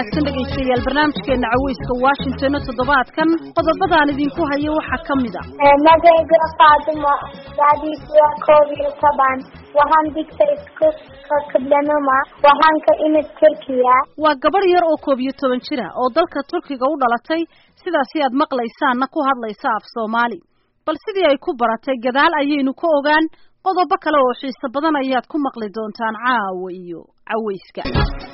wanaagsan dhegaystayaal barnaamijkeena caweyska washington toddobaadkan qodobadaan idinku hayo waxaa ka mid a magayga faatimo da'diisu waa koob iyo toban waxaan digta iskuulka kablanuma waxaan ka imid turkiya waa gabadh yar oo koob iyo toban jira oo dalka turkiga u dhalatay sidaasi aad maqlaysaanna ku hadlaysa af soomaali bal sidii ay ku baratay gadaal ayaynu ka ogaan qodobo kale oo xiiso badan ayaad ku maqli doontaan caawa iyo caweyska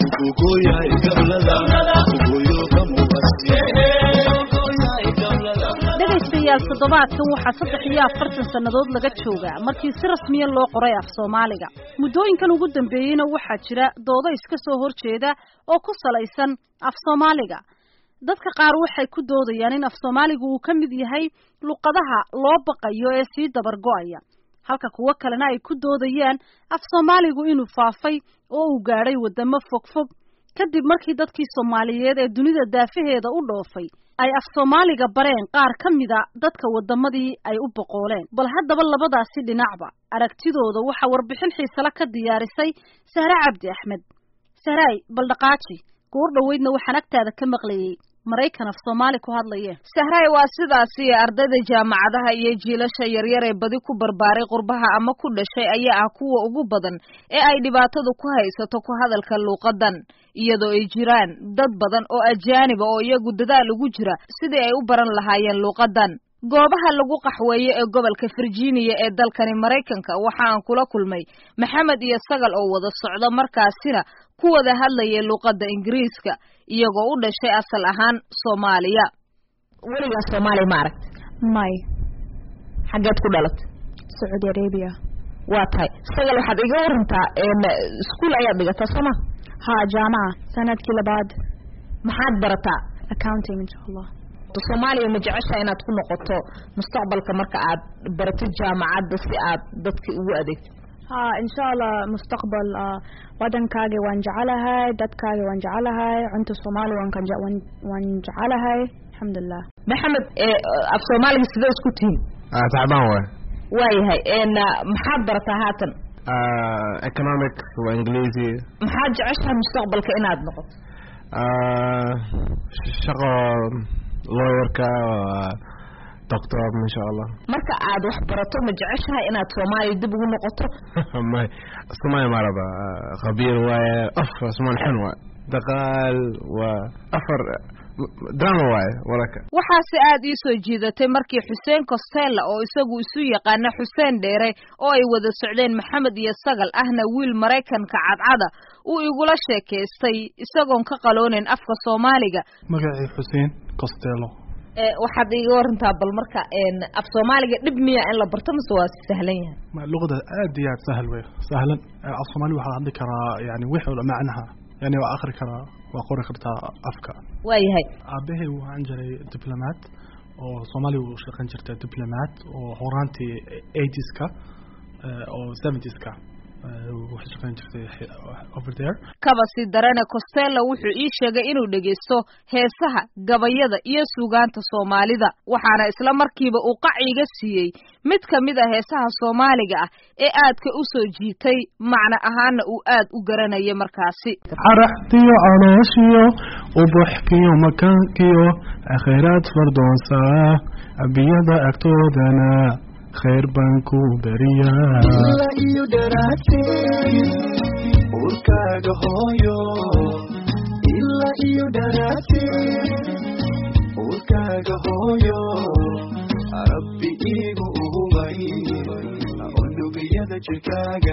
dhegaystayaal toddobaadkan waxaa saddex iyo afartan sannadood laga joogaa markii si rasmiya loo qoray af soomaaliga muddooyinkan ugu dambeeyeyna waxaa jira doodo iska soo horjeeda oo ku salaysan af soomaaliga dadka qaar waxay ku doodayaan in af soomaaligu uu ka mid yahay luqadaha loo baqayo ee sii dabar go-aya halka kuwo kalena ay ku doodayaan af soomaaligu inuu faafay oo uu gaadhay waddamo fogfog kadib markii dadkii soomaaliyeed ee dunida daafaheeda u dhoofay ay af soomaaliga bareen qaar ka mida dadka waddamadii ay u boqooleen bal haddaba labadaasi dhinacba aragtidooda waxaa warbixin xiisale ka diyaarisay sahre cabdi axmed sahraay bal dhaqaaji goor dhoweydna waxaan agtaada ka maqlayey maraykan af soomaali ku hadlaye sahray waa sidaasi ardayda jaamacadaha iyo jiilasha yaryar ee badi ku barbaaray qurbaha ama ku dhashay ayaa ah kuwa ugu badan ee ay dhibaatadu ku haysato ku hadalka luuqadan iyadoo ay jiraan dad badan oo ajaaniba oo iyagu dadaal ugu jira sidii ay u baran lahaayeen luuqadan goobaha lagu qaxweeyo ee gobolka virginia ee dalkani maraykanka waxa aan kula kulmay maxamed iyo sagal oo wada socda markaasina ku wada hadlayay luuqadda ingiriiska iyagoo u dhashay asal ahaan soomaaliya weligaa soomaaliya ma aragta may xaggeed ku dhalatay sacuudi arabia waa tahay sagal waxaad iga warantaa iskuol ayaad dhigataa sooma ha jaamaca sanadkii labaad maxaad barataa accounting insha allah soomaaliya ma jeceshaa inaad ku noqoto mustaqbalka marka aad baratid jaamacadda si aad dadka ugu adeegtid ha insha allah mustaqbal wadankaaga waan jecelahay dadkaaga waan jecelahay cunta soomaali waan jecelahay alxamdulilah maxamed af soomaaliga sidee isku tihiin tacbaan waay waayahay maxaad barataa haatan economics waa ingiliisi maxaad jeceshahay mustaqbalka inaad noqoto shaqo lawyerka doctor insha allah marka aad wax barato ma jeceshahay inaad soomaaliya dib ugu noqoto may soomaaliya ma raba khabiir waaye af soomaali xun waay daqaal waa afar drama waaye walaka waxaase aad ii soo jiidatay markii xuseen costella oo isagu isu yaqaana xuseen dheere oo ay wada socdeen maxamed iyo sagal ahna wiil maraykanka cadcada uu igula sheekaystay isagoon ka qaloonin afka soomaaliga magacii xuseen costello waxaad iga warantaa bal marka af soomaaliga dhib miya in la barto mase waa sahlan yahay luqada aad iyo aad sahal wey sahlan af soomaali waxaad hadli karaa yani wixii macnaha yani waa akri karaa waa qori kartaa afka waayahay aabahay waxaan jiray diplomat oo soomaaliya u shaqan jirta diplomat oo horaantii eighties-ka oo seventies-ka waxay shaqayn jirtay over there kaba sii darane costello wuxuu ii sheegay inuu dhegaysto heesaha gabayada iyo suugaanta soomaalida waxaana isla markiiba uu qaciga siiyey mid ka mid a heesaha soomaaliga ah ee aadka u soo jiitay macno ahaana uu aad u garanayay markaasi caraxdiyo calooshiyo ubuxkiyo makaankiyo khayraad fardoonsaa abiyada agtoodana khayr baan ku beriyaa ilaa iyo dharaadteed urkaaga hooyo ilaa iyo dharaadteed urkaaga hooyo rabbi iigu uhubay unugiyada jirkaaga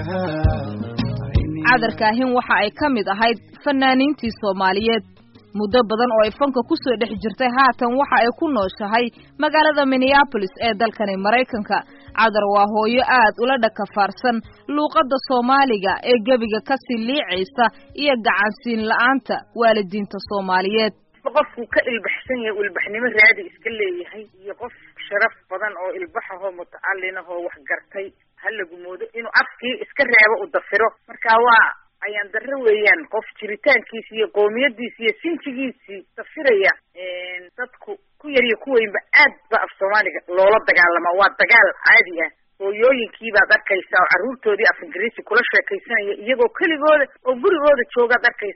cadarkaahin waxa ay ka mid ahayd fanaaniintii soomaaliyeed muddo badan oo ay fanka ku soo dhex jirtay haatan waxa ay ku nooshahay magaalada minneabolis ee dalkani maraykanka cadar waa hooyo aad ula dhakafaarsan luuqadda soomaaliga ee gebiga kasii liicaysa iyo gacansiin la-aanta waalidiinta soomaaliyeed qofku ka ilbaxsan yahay uu ilbaxnimo raadi iska leeyahay iyo qof sharaf badan oo ilbaxahoo mutacalin ahoo wax gartay ha lagu moodo inuu afkii iska reebo u dafiro marka waa ayaan darro weeyaan qof jiritaankiisi iyo qoomiyadiisi iyo sinjigiisii dafiraya dadku ku yar iyo ku weynba aad ba af soomaaliga loola dagaalamaa waa dagaal caadi ah hooyooyinkii baad arkaysaa oo carruurtoodii af ingiriisi kula sheekaysanaya iyagoo keligooda oo gurigooda joogaad arkaysaa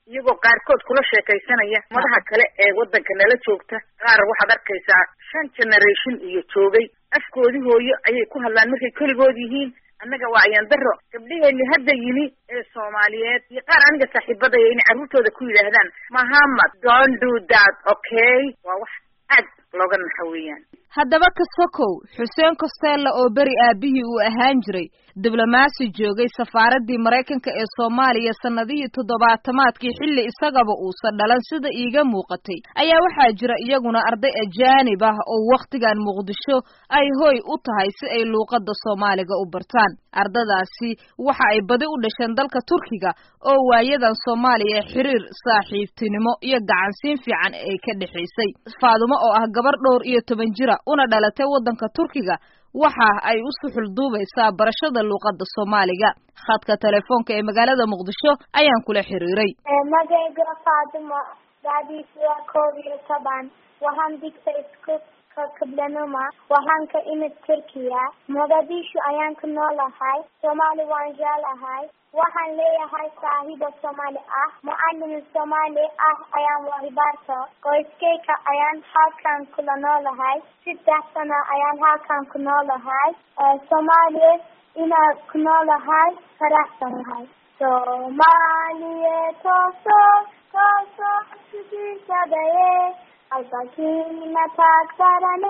iyagoo qaarkood kula sheekaysanaya madaha kale ee waddanka nala joogta qaar waxaad arkaysaa shan generation iyo joogay afkoodii hooyo ayay ku hadlaan markay keligood yihiin annaga waa ayaan daro gabdhaheeni hadda yimi ee soomaaliyeed iyo qaar aniga saaxiibadaya inay carruurtooda ku yidhaahdaan mahamad don't do that okay waa wax aad looga naxa weeyaan haddaba ka sokow xuseen costello oo beri aabihii uu ahaan jiray diblomaasi joogay safaaraddii maraykanka ee soomaaliya sannadihii toddobaatamaadkii xilli isagaba uusan dhalan sida iiga muuqatay ayaa waxaa jira iyaguna arday ajaanib ah oo wakhtigan muqdisho ay hoy u tahay si ay luuqadda soomaaliga u bartaan ardadaasi waxa ay badi u dhasheen dalka turkiga oo waayadan soomaaliya xiriir saaxiibtinimo iyo gacansiin fiican ay ka dhexaysay faadumo oo ah gabar dhowr iyo toban jira una dhalatay waddanka turkiga waxa ay u suxul duubaysaa barashada luuqadda soomaaliga khadka telefoonka ee magaalada muqdisho ayaan kula xiriiray magayga faadimo da'diisu waa koob iyo toban waxaan digtay isku kablanuma waxaan ka imid turkiya mogadishu ayaan ku noolahay soomaali waan jeclahay waxaan leeyahay saaxiibo soomaali ah mucallim soomaali ah ayaan wahibaarto qoyskeyka ayaan halkan kula noolahay saddex sano ayaan halkan ku noolahay soomaaliya inaad ku noolahay faraxsanahay soomaaliye tooso tooso sidiisadaye albakiina taagtarane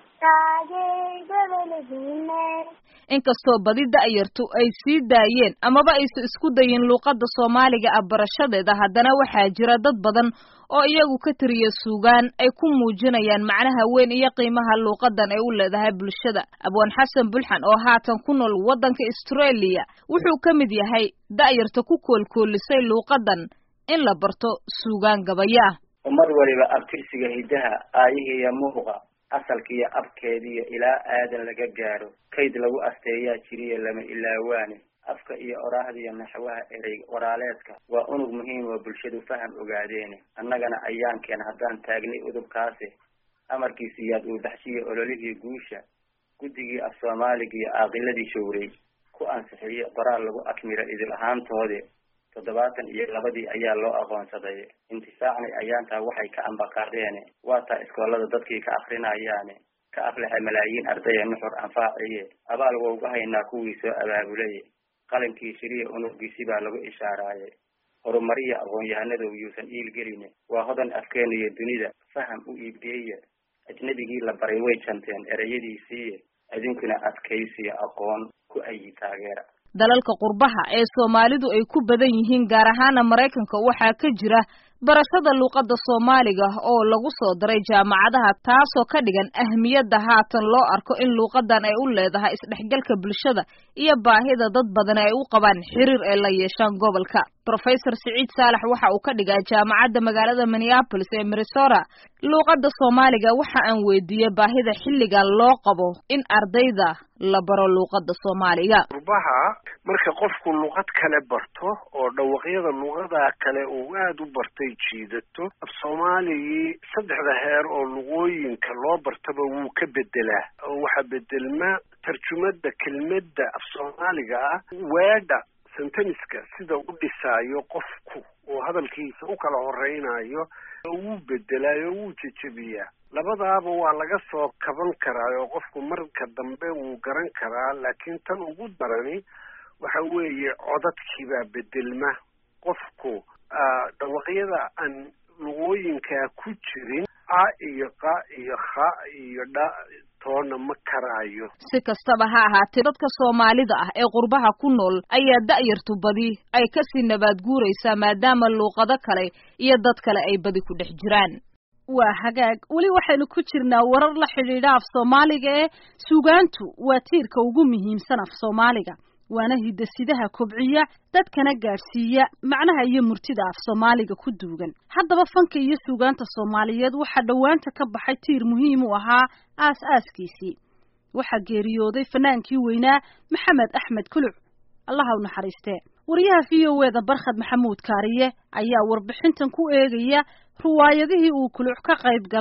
taageydabelediine inkastoo badi da'yartu ay sii daayeen amaba aysan isku dayin luuqadda soomaaliga ah barashadeeda haddana waxaa jira dad badan oo iyagu ka tiriya suugaan ay ku muujinayaan macnaha weyn iyo qiimaha luuqadan ay u leedahay bulshada abwaan xasan bulxan oo haatan ku nool waddanka australia wuxuu ka mid yahay da'yarta ku koolkoolisay luuqadan in la barto suugaan gabaya ah ummad waliba abtirsiga hiddaha aayihiiyo muuqa asalkiiyo abkeediiyo ilaa aadan laga gaaro kayd lagu asteeyaa jiriyo lama ilaawaane afka iyo oraahdiiyo naxwaha erey waraaleedka waa unug muhiim oo bulshadu faham ogaadeene annagana ayaankeen haddaan taagnay udubkaasi amarkiisiyaad uu baxshiya ololihii guusha guddigii af soomaaliga iyo aaqiladii showrey ku ansixiye qoraal lagu akmiro idil ahaantoodi toddobaatan iyo labadii ayaa loo aqoonsaday intisaacnay ayaantaa waxay ka ambaqaadeene waa taa iskoolada dadkii ka akrinayaane ka aflaxa malaayiin ardaya nuxur anfaaciye abaal wowga haynaa kuwii soo abaabulay qalinkii shiriya unugiisi baa lagu ishaaraaye horumariya aqoon-yahanadow yuusan iilgeline waa hodan afkeena iyo dunida faham u iibgeeya ajnabigii la baray way janteen ereyadiisiiye idinkuna adkaysiya aqoon ku ayi taageera dalalka qurbaha ee soomaalidu ay ku badan yihiin gaar ahaana maraykanka waxaa ka jira barashada luuqadda soomaaliga oo lagu soo daray jaamacadaha taasoo ka dhigan ahmiyadda haatan loo arko in luuqadan ay u leedahay isdhexgalka bulshada iyo baahida dad badan ay u qabaan xiriir ay la yeeshaan gobolka professor siciid saalax waxa uu ka dhigaa jaamacadda magaalada minneapolis ee minnesota luuqadda soomaaliga waxa aan weydiiyey baahida xilligan loo qabo in ardayda la baro luuqadda soomaaliga qurbaha marka qofku luuqad kale barto oo dhawaqyada luuqada kale uu aada u bartay jiidato af soomaaligii saddexda heer oo luqooyinka loo bartaba wuu ka bedelaa oo waxaa bedelma tarjumada kelmadda af soomaaliga ah weedha senteniska sida u dhisaayo qofku oo hadalkiisa u kala horeynayo wuu bedelaayo wuu jejebiyaa labadaaba waa laga soo kaban karaa oo qofku marka dambe wuu garan karaa laakiin tan ugu darani waxa weeye codadkiibaa bedelma qofku dhawaqyada aan luqooyinkaa ku jirin a iyo qa iyo kha iyo dha toona ma karaayo si kastaba ha ahaatee dadka soomaalida ah ee qurbaha ku nool ayaa da'yartu badi ay kasii nabaad guuraysaa maadaama luuqado kale iyo dad kale ay badi ku dhex jiraan waa hagaag weli waxaynu ku jirnaa warar la xidhiidha af soomaaliga ee suugaantu waa tiirka ugu muhiimsan af soomaaliga waana hidasidaha kobciya dadkana gaadhsiiya macnaha iyo murtida af soomaaliga ku duugan haddaba fanka iyo suugaanta soomaaliyeed waxaa dhowaanta ka baxay tiir muhiim u ahaa aas-aaskiisii waxaa geeriyooday fanaankii weynaa maxamed axmed kuluc allaha u naxariistee wariyaha v o eda barkhad maxamuud kaariye ayaa warbixintan ku eegaya ruwaayadihii uu kuluc ka qayb galay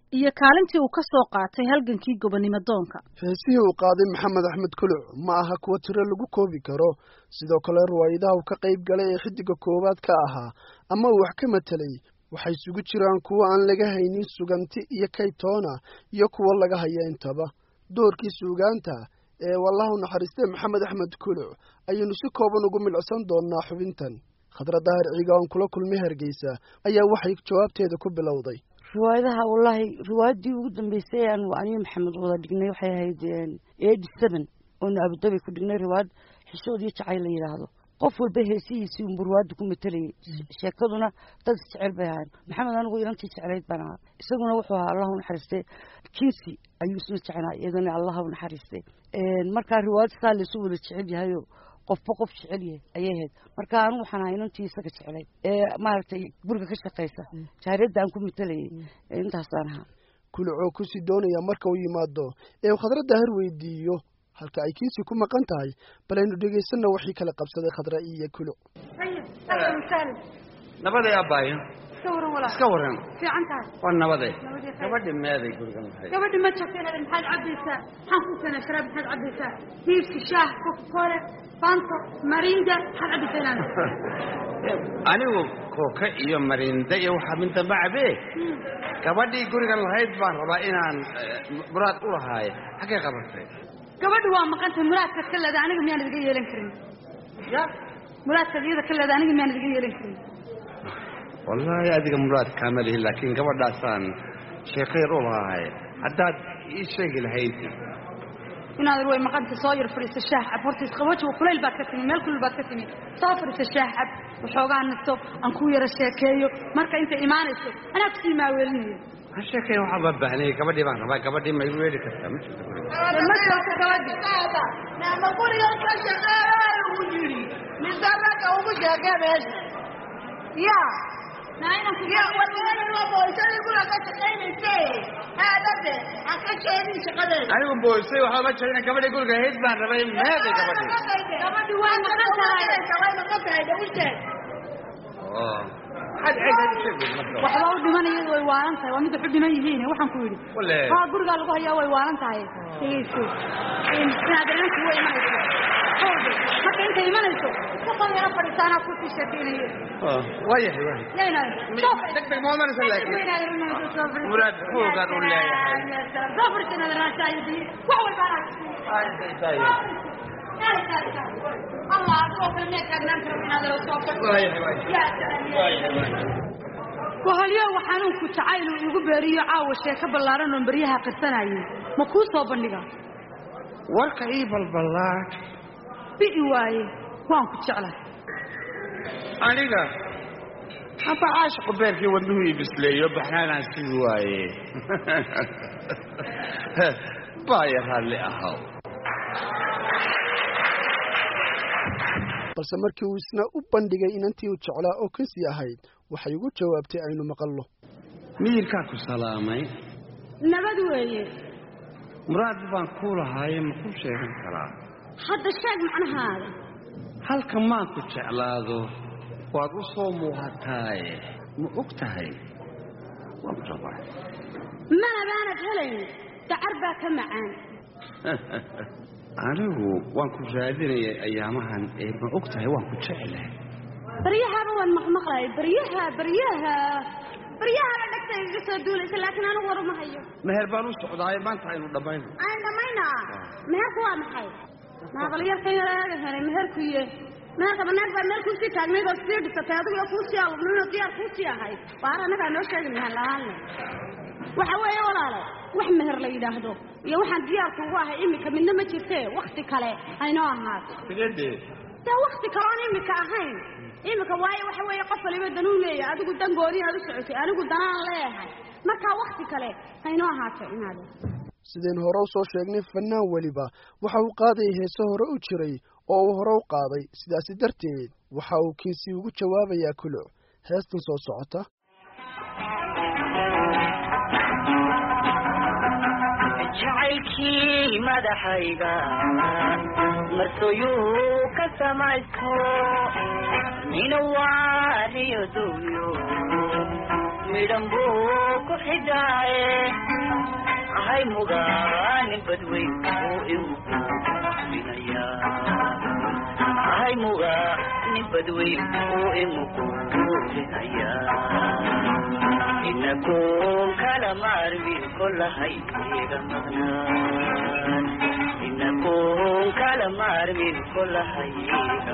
iyo kaalintii uu ka soo qaatay halgankii gobonimo doonka heesihii uu qaaday maxamed axmed kuluc ma aha kuwa tiro lagu koobi karo sidoo kale riwaayadaha uu ka qayb galay ee xiddiga koowaad ka ahaa ama uu wax ka matelay waxay isugu jiraan kuwo aan laga haynin suganti iyo kaytoona iyo kuwo laga haya intaba doorkii suugaanta ee wallahu naxariistee maxamed axmed kuluc ayaynu si kooban ugu milcsan doonnaa xubintan khadra daahir ciiga oon kula kulmay hargeysa ayaa waxay jawaabteeda ku bilowday riwaayadaha wallaahi riwaayaddii ugu dambeysay aan aniyo maxamed wada dhignay waxay ahayd eighty seven oonu abudabi ku dhignay riwaayad xishood iyo jacayl la yidhaahdo qof walba heesihiisii unbu riwaayadda ku matelayay sheekaduna dad isjecel bay ahayn maxamed anigu ilantii jeclayd baan ahaa isaguna wuxuu ahaa allahu naxariistay kinsi ayuu isna jecelaa iyadana allahu naxariistay markaa riwaayad saa laysu wada jecel yahayo qofba qof jecel yahay ayay ahayd marka anigu waxaan ahaa inantii isaga jecelay ee maaragtay guriga ka shaqaysa jaariyadda aan ku matelayay intaasaan ahaa kulucoo kusii doonaya marka uu yimaado ee uu khadra daahir weydiiyo halka ay kiisi ku maqan tahay bal aynu dhegaysanna waxii kala qabsaday khadra iyo kuluc nabaday abbaayo iska waran walaa iska waran fiican tahay waa nabade Nabadii khayr. gabadhi meeday gurigan lahayd gabadhi ma jirta inaad maxaad cabaysaa maxaan ku keenay sharaab maxaad cabaysaa hiibki shaah coca-cola fanto marinda maxaad cabaysaa inaad anigu kooka iyo marinda iyo waxaa min dambe cabee gabadhii gurigan lahayd baan rabaa inaan eh, muraad u lahaaye xaggay qabatay gabadhi waa maqantay muraadkaad ka leedahay aniga miyaan idiga yeelan karin ya muraadkaad iyada ka leedahay aniga miyaan idiga yeelan karin wallaahi adiga muraad kaama lihi laakiin gabadhaasaan sheeko yar u lahaaye haddaad ii sheegi lahayd inaad way maqantay soo yar fadhiisa shaah cab horta isqaboji kulayl baad ka timi meel kulul baad ka timi soo fadhiisa shaah cab waxoogaa nasto aan ku yara sheekeeyo marka intay imaanayso anaa kusii maaweelinayo ha sheekay waxaa baa baahnay gabadhii baan rabaa gabadhii ma igu yeedhi kartaa ma jirto guriga ma joogto gabadhi nama guriga ka shaqeeya ugu yidhi mise ragga ugu sheekee meesha ya ya wadaayo boysadii guriga ka shaqaynayse aadade ha ka sheegin shaqadeeda anigu boosay waxaa ma jirina gabadhii guriga ahayd baan rabay meeday gabadhii gabadhi way maqan tahay way maqan tahay de u sheeg oo maxaad ceegaad u sheegi marka waxba u dhiman iyadu way waalan tahay waa mid wax u dhiman yihiin waxaan ku yidhi Wale. haa gurigaa lagu hayaa way waalan tahay dhegeyso inaad inanku way imanayso hawde marka intay imanayso kuqal yara fadhiisa anaa kusii sheekeynayo Oh, waayahay waayahay yaynaay deg deg ma odanaysa laakiin muraad foogaan u leeyahay soo fadhiisa inaad raashaayadi wax walba anaa allah adigoo kale mee taagnaan karo inaad la soo waayahay waayahay wahalyo xanuunku jacayl uu igu beeriyo caawa sheeko ballaaran oon baryaha qarsanayay ma kuu soo bandhiga warka ii balballaad bi'i waaye waan ku jeclahay aniga haba caashiqu beerkii wadnuhu ii bisleeyo baxnaanaan sigi waaye baaya raalli ahaw balse markii uu isna u bandhigay inantii uu jeclaa oo kasii ahayd waxay ugu jawaabtay aynu maqallo miyirkaa ku salaamay nabad weeye muraad baan kuu lahaaye ma ku sheegan karaa hadda sheeg macnahaada halka maan ku jeclaado waad u soo muuqataaye ma og tahay waan ku rabaa mana baanad helayn dacar baa ka macaan anigu waan ku raadinayay ayaamahan ee ma og tahay waan ku jeclahay baryahaba waan maqmaqlay baryaha baryaha baryahaba dhegta iga soo duulaysa laakiin anigu war uma hayo meher baan u socdaaye maanta aynu dhammayno aan dhamaynaa meherku waa maxay maaqalyarkan yaraaga helay meherku ye meherkaba naag baa meel kuusii taagnayd oo sii dhisatay adigu iyo kuusii alubnino diyaar kuusii ahayd waar annagaa noo sheegi meher la-aanle waxa weeye walaalo wax meher la yidhaahdo iyo waxaan diyaarka ugu ahay iminka midna ma jirtee wakti kale aynoo ahaato sidee dee wakti kale oon imika ahayn imika waayo waxa weeye qof waliba danuu leeyahay adigu dan gooni aad u socotay anigu danaan leeyahay markaa wakti kale haynoo ahaato inaade sidaynu hore u soo sheegnay fannaan weliba waxa uu qaadayay heese hore u jiray oo uu hore u qaaday sidaasi darteed waxa uu kiisii ugu jawaabayaa kuluc heestan soo socota jacaylkii madaxayga marsoyuu ka samaysto nina waariyo duuyo midhan buu ku xidhaaye hay mugaanin badweyn uu imuquurinaya hay mugaanin badweyn uu imuquurinaya inagoon kala maarmin kolahay iga maqnaan inagoon kala maarmin kolahay iga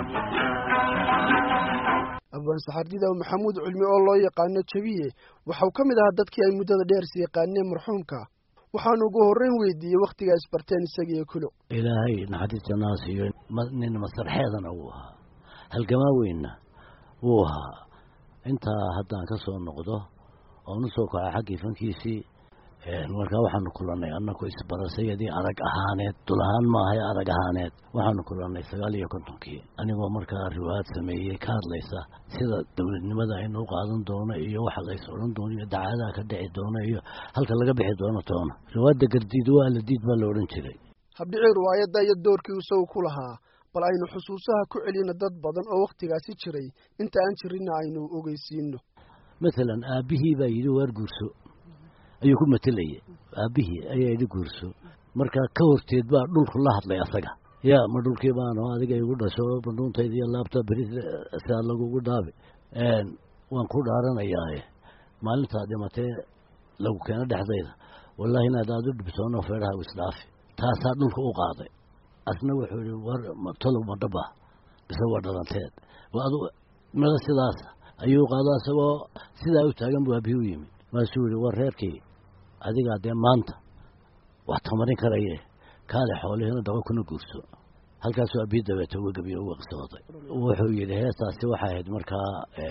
maqnaan abaan saxardidaw maxamuud cilmi oo loo yaqaano jabiye waxau ka mid ahaa dadkii ay muddada dheer is yaqaaneen marxuumka waxaanu ugu horreyn weydiiyey wakhtigaa isbarteen isagiiyo kulo ilaahay naxariista naas iyo nin masarxeedana wuu ahaa halgamaa weynna wuu ahaa intaa haddaan ka soo noqdo oonu soo kaca xaggii fankiisii markaa waxaanu kulannay annaku isbarasayadii arag ahaaneed dul ahaan maahay arag ahaaneed waxaanu kulannay sagaal iyo kontonkii anigoo markaa riwaayad sameeyey ka hadlaysa sida dowladnimada aynu u qaadan doono iyo waxa lays odhan doono iyo dacaadaha ka dhici doono iyo halka laga bixi doono toona riwaayadda gardiid waa la diid baa la odhan jiray habdhicii riwaayadda iyo doorkii isagu ku lahaa bal aynu xusuusaha ku celino dad badan oo wakhtigaasi jiray inta aan jirinna aynu ogeysiino masalan aabbihii baa yidhi waar guurso ayuu ku matelayay aabbihii ayaa yidhi guurso markaa ka horteed baa dhulku la hadlay asaga yaa ma dhulkii baano adiga igu dhasho bandhuuntayda iyo laabta beri sidaa lagugu dhaabi waan ku dhaaranayaaye maalintaa dhimatee lagu keeno dhexdayda wallaahi inaad aada u dhibtoono feedhaha u isdhaafi taasaa dhulka u qaaday asna wuxuu yihi war tolow ma dhaba bise waa dhalanteed adu mada sidaasa ayuu qaado isagoo sidaa u taagan buu aabihii u yimid maasuu yihi war reerkii adigaa dee maanta wax tamarin karaye kaale xoolihina daba kuna guurso halkaasuu aabihii dabeete uga gebiyo uga qisooday wuxuu yidhi heestaasi waxay ahayd markaa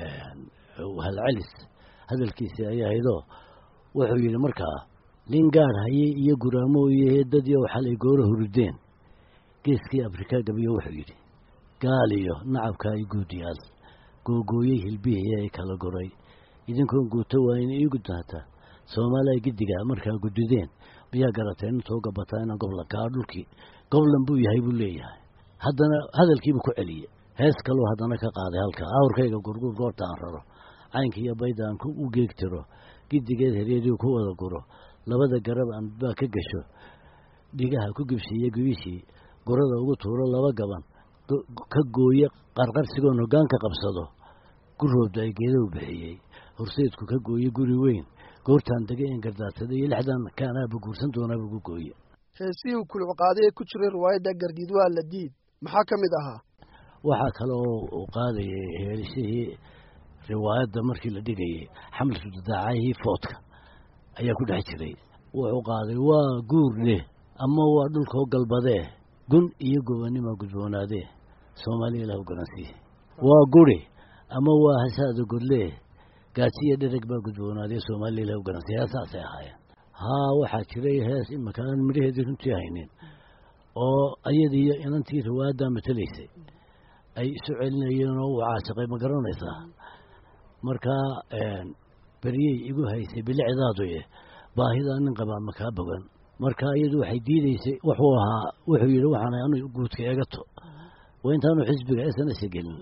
halcelis hadalkiisii ayay ahaydoo wuxuu yidhi markaa nin gaadh hayay iyo guraamooye heedadiioo xalay goora hurideen geeskii afrika gabiyo wuxuu yidhi gaal iyo nacabkaa i guudiyaal googooyey hilbihii ay kala goray idinkoon guuto waa in ii gudaataa soomaaliya giddiga markaa gudideen miyaa garateen intoo gabataa inaan goblankaa dhulkii goblan buu yahay buu leeyahay haddana hadalkiibuu ku celiyey hees kaluu haddana ka qaaday halka awrkayga gurgur goorta aan raro caynka iyo bayda aan u geegtiro giddigeed heryadii ku wada guro labada garab aan baa ka gasho dhigaha ku gibsiiye gubishii gurada ugu tuuro laba gaban ka gooye qarqarsigoon hoggaanka qabsado guroobda ay geedahu bixiyey horseedku ka gooye guri weyn goortaan degay in gardaadsaday iyo lixdan kaanaaba guursan doonaaba ugu gooye heesihii uu kuluc qaaday ee ku jiray riwaayadda gardiid waa la diid maxaa ka mid ahaa waxaa kale oo uu qaadayay heelishihii riwaayadda markii la dhigayay xamlatu dadaacayhii foodka ayaa ku dhex jiray wuxuu qaaday waa guurne ama waa dhulkoo galbadee gun iyo gobannima gudboonaadee soomaaliya ilahu garansiiye waa guri ama waa hasaada godlee gaasiyo dhereg baa gudboonaadee soomaaliya ilahu garansiiye heesaasay ahaayeen haa waxaa jiray hees imaka aan midhaheedii runtii haynin oo ayadiiyo inantii riwaayaddaa matelaysay ay isu celinayeen oo uu caasiqay ma garanaysaa markaa beryey igu haysay bilicdaaduye baahidaa nin qabaa makaa bogan marka iyadu waxay diideysay wuxuu ahaa wuxuu yidhi waxaan anu guudka egato waa intaanu xisbiga snsa gelin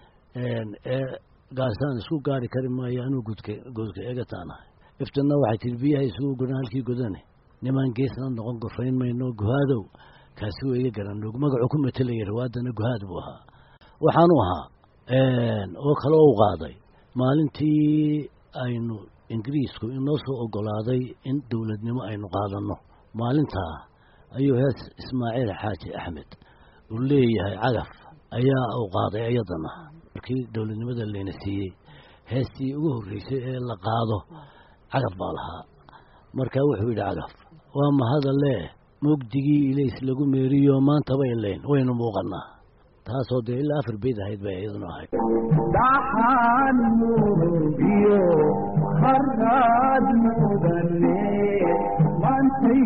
ee gaasaan isku gaari kari maayo anuu guudka guudka egataanahay iftanna waxay tihi biyaha isugu godan halkii godane nimaan geesna noqon gorfayn mayno guhaadow kaasi waa iga garanog magacuu ku matelaya riwaadana guhaad buu ahaa waxaanu ahaa oo kale u qaaday maalintii aynu ingiriisku inoo soo ogolaaday in dowladnimo aynu qaadanno maalintaa ayuu hees ismaaciil xaaji axmed uu leeyahay cagaf ayaa uu qaaday iyadana markii dowladnimada layna siiyey heestii ugu horreysay ee la qaado cagaf baa lahaa markaa wuxuu yidhi cagaf waa mahadalee mugdigii ilays lagu meeriyo maantaba ilayn waynu muuqannaa taasoo dee ilaa afar beyd ahayd bay iyaduna ahayd dhaxaan murugiyo harraad mudane mantay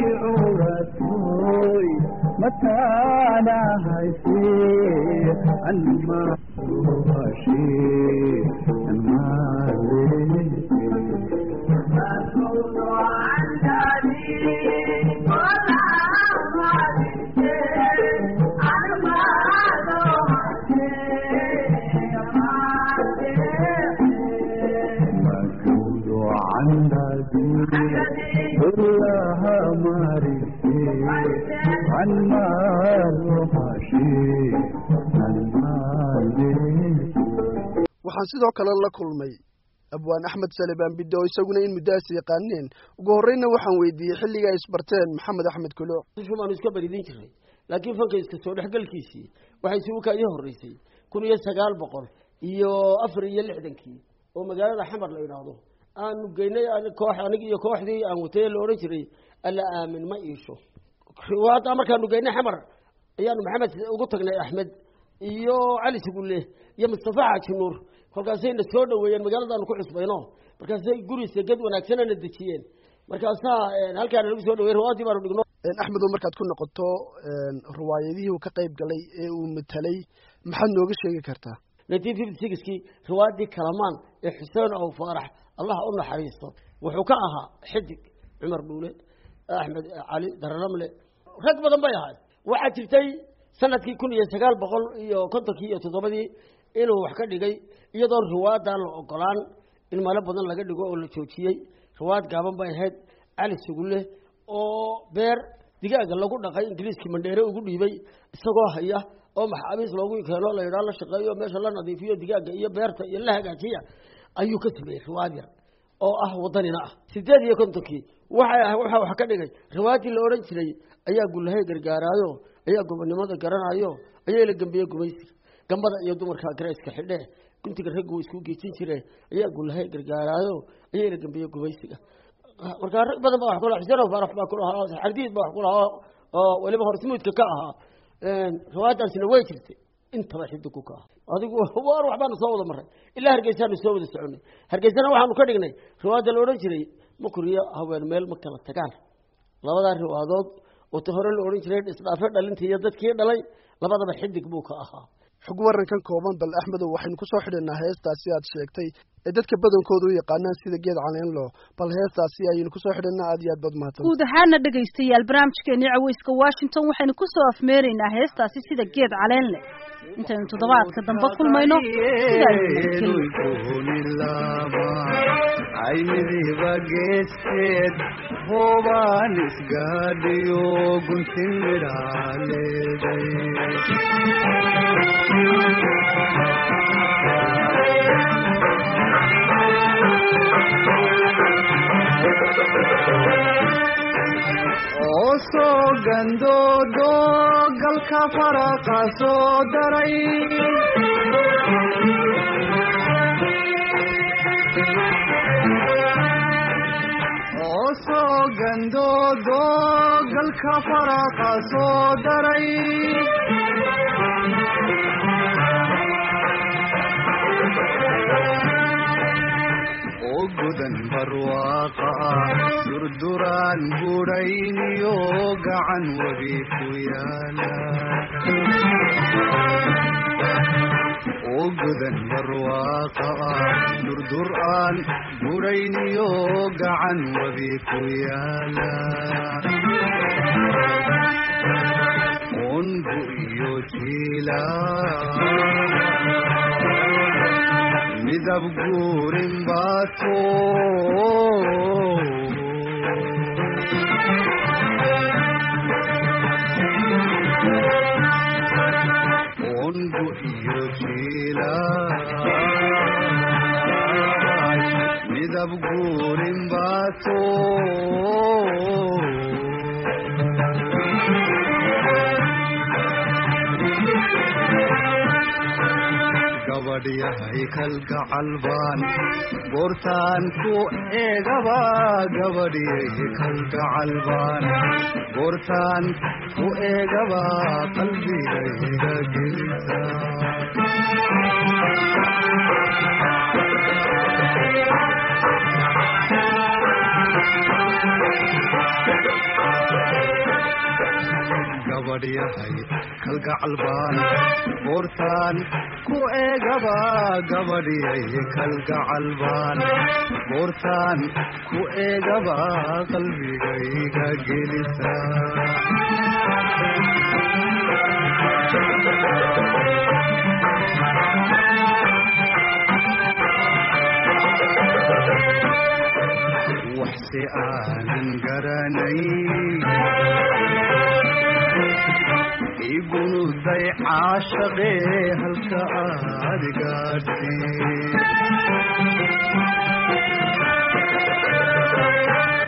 curatoy mataana hayse anma ruhashe عند كلها معرفتي عن مال وحشي عن مال waxaan sidoo kale la kulmay abwaan axmed salebaan bidde oo isaguna in muddaas yaqaaneen ugu horreyna waxaan weydiiyey xilliga ay isbarteen maxamed axmed kuluc baanu iska baridin jiray laakiin fanka iska soo dhexgalkiisii waxay suuka ii horreysay kun iyo sagaal boqol iyo afar iyo lixdankii oo magaalada xamar la idhaahdo aanu geynay koox anig iyo kooxdii aan watay la odhan jiray alla aamin ma iisho hadda markaanu geynay xamar ayaanu maxamed ugu tagnay axmed iyo cali sugulle iyo mustafa xaaji nuur kolkaasayna soo dhaweeyeen magaaladaanu ku cusbayno markaasay guri seged wanaagsanana dejiyeen markaasaa halkaana lagu soo dhawey rawaadii baanu dhigno axmedow markaad ku noqoto riwaayadihii uu ka qayb galay ee uu matalay maxaad nooga sheegi kartaa nineteen fifty sixkii riwaayadii kalamaan ee xuseen ow faarax allah u naxariisto wuxuu ka ahaa xidig cumar dhuule axmed cali dararamle rag badan bay ahayd waxaa jirtay sanadkii kun iyo sagaal boqol iyo kontonkii iyo toddobadii inuu wax ka dhigay iyadoo riwaayadan la ogolaan in malo badan laga dhigo oo la joojiyey riwaayad gaaban bay ahayd cali sugulle oo beer digaaga lagu dhaqay ingiriiskii mandheere ugu dhiibay isagoo haya oo maxaabiis loogu keeno la yidhaha la shaqeeyo meesha la nadiifiyo digaaga iyo beerta iyo la hagaajiya ayuu ka sameeyey riwaayad yar oo ah wadanina ah sideed iyo kontonkii waxay ah waxaa wax ka dhigay riwaayadii la odhan jiray ayaa gullahay gargaaraayo ayaa gobonimada garanayo ayaa la gambiyey gumaysiga gambada iyo dumarka garayska xidhe guntiga raggu isku geejin jire ayaa gullahay gargaaraayo ayaa la gambiyey gumaysiga markaa rag badan baa wax kulahaa xuseen faarax baa kulahaa xardiid baa wax kulahaa oo weliba hortimuudka ka ahaa riwaayadaasina way jirtay intaba xidigu ka ah adigu waar waxbaanu soo wada maray ilaa hargeysaanu soo wada soconay hargeysana waxaanu ka dhignay riwaayadda la odhan jiray makuriyo haween meel ma kala tagaan labadaa riwaadood oo ta hore la odhan jiray isdhaafe dhalintii iyo dadkii dhalay labadaba xidig buu ka ahaa xog warankan kooban bal axmedow waxaynu kusoo xidhinaa heestaasi aad sheegtay ee dadka badankooda u yaqaanaan sida geed caleenlo bal heestaasi ayaynu kusoo xidhinaa aad iyo aad baad mahadsan guud ahaana dhegaystayaal barnaamijkeeni caweyska washington waxaynu kusoo afmeeraynaa heestaasi sida geed caleenle intaynu toddobaadka dambe kulmayno aynidiiba geesteed hoobaan isgaadhiyo guntin midhaa leeday oo soo gandoodo galka faraqa soo daray oo soo gandoodo galka faraqa soo daray oo gudan barwaaqa durduraan budhayniyo gacan webi ku yaala oo gudan barwaaqa durdur aan budhayniyo gacan webi ku yaala ungu iyo jiila midab guurin baato ungu iyo jiila midab guurin baato gabadhyahay kalgacal baan goortaan ku eegaba gabadhyay kalgacal baan goortaan ku eegaba qalbigayga gelisa gabadhyahay kalgacal baan goortaan ku eegaba gabadhyay kalgacal baan goortaan ku eegaba qalbigayga gelisa wax balse aanan garanay igunuday caashaqee halka aad gaadheen